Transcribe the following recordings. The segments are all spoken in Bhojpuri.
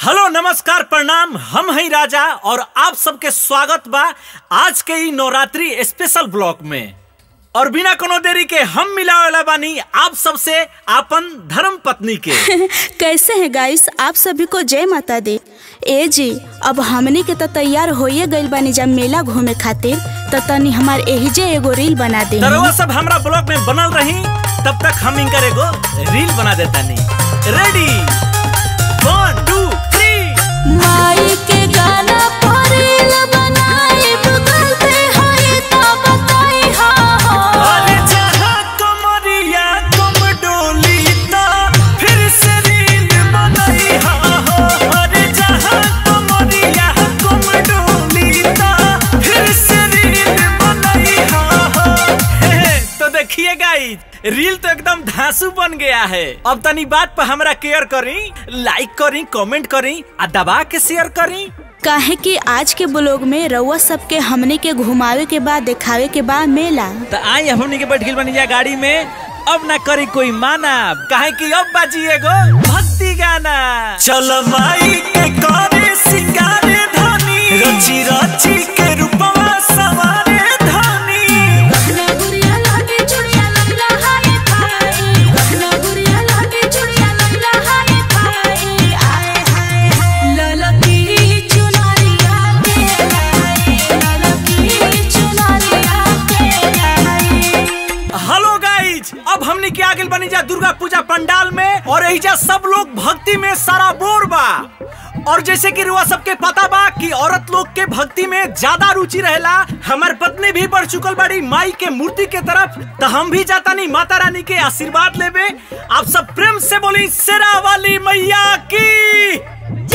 हेलो नमस्कार प्रणाम हम हैं राजा और आप सबके स्वागत बा आज के ई नवरात्रि स्पेशल ब्लॉक में और बिना कोनो देरी के हम मिलावेला बानी आप सबसे आपन धर्म पत्नी के कैसे हैं गाइस आप सभी को जय माता दी ए जी अब हमनी के तो तैयार होइए गइल बानी जब मेला घूमे खातिर तो तनी हमार एही जे एगो रील बना दे तरवा सब हमरा ब्लॉग में बनल रही तब तक हम इनकर एगो रील बना देता नहीं रेडी वन टू थ्री माई के गाना पर रील बनाई गूगल पे होई तो बताई हाँ हाँ अरे जहाँ कमरिया कम डोली ता फिर से रील बनई हा हो अरे जहाँ कमरिया कम डोली ता फिर से रील बनई हा हो हे, हे, तो देखिए गाइस रील तो एकदम धांसू बन गया है अब तनी बात पर हमरा केयर करी लाइक करी कमेंट करी आ दबा के शेयर करी काहे कि आज के ब्लॉग में रउआ सबके हमने के घुमावे के बाद दिखावे के बाद मेला तो आई हमनी के बैठ गइल बनी जा गाड़ी में अब ना करी कोई माना काहे कि अब बाजी एगो भक्ति गाना चल माई के करे सिंगारे धनी रची रची के रूपवा सवारे धनी हेलो गाइज अब हमनी के आगे बनी जा दुर्गा पूजा पंडाल में और एहिजा सब लोग भक्ति में सारा बोर बा और जैसे कि रुआ सबके पता बा कि औरत लोग के भक्ति में ज्यादा रुचि रहेला हमार पत्नी भी बढ़ चुकल बड़ी माई के मूर्ति के तरफ तो हम भी जाता नहीं माता रानी के आशीर्वाद लेबे आप सब प्रेम से बोली शेरा वाली मैया की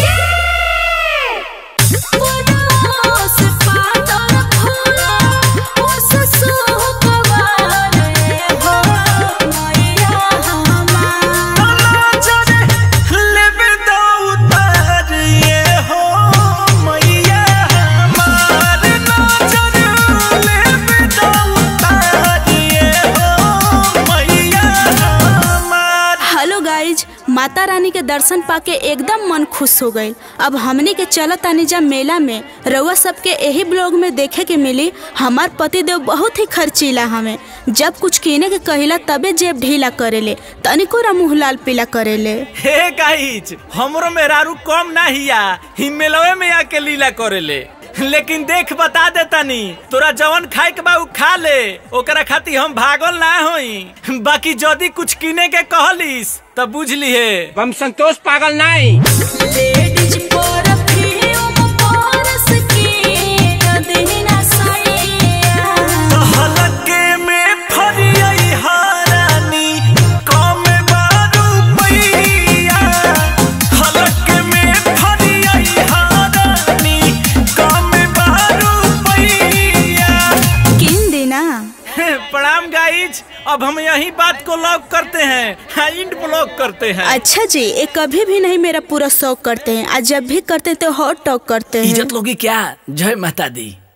लेबे दो उतार ये हो मैया हमार नजर लेबे दो उतार ये हो मैया हमार हेलो गाइज माता रानी के दर्शन पाके एकदम मन खुश हो गईल अब हमनी के चलत तानी जा मेला में रउआ सबके यही ब्लॉग में देखे के मिली हमार पति देव बहुत ही खर्चीला हमें जब कुछ कीने के कहिला तबे जेब ढीला करेले तनिको रा मुँह लाल पीला करेले हे गाइज हमरो मेहरारू कम ना हिया हिमेलवे में आके लीला करेले लेकिन देख बता दे तनी तोरा जवन खाए के बा उ खा ले ओकरा खातिर हम भागल ना होई बाकी जदी कुछ किने के कहलिस तब बुझ लिहे हम संतोष पागल नहीं हलके में फरियई हारानी कम बारू पैया हलके में फरियई हारानी कम बारू पैया किन देना प्रणाम गाइज अब हम यही बात को लॉक करते हैं हाँ, इंड ब्लॉक करते हैं अच्छा जी ये कभी भी नहीं मेरा पूरा शौक करते हैं आज जब भी करते हैं तो हॉट टॉक करते हैं लोगी क्या जय माता दी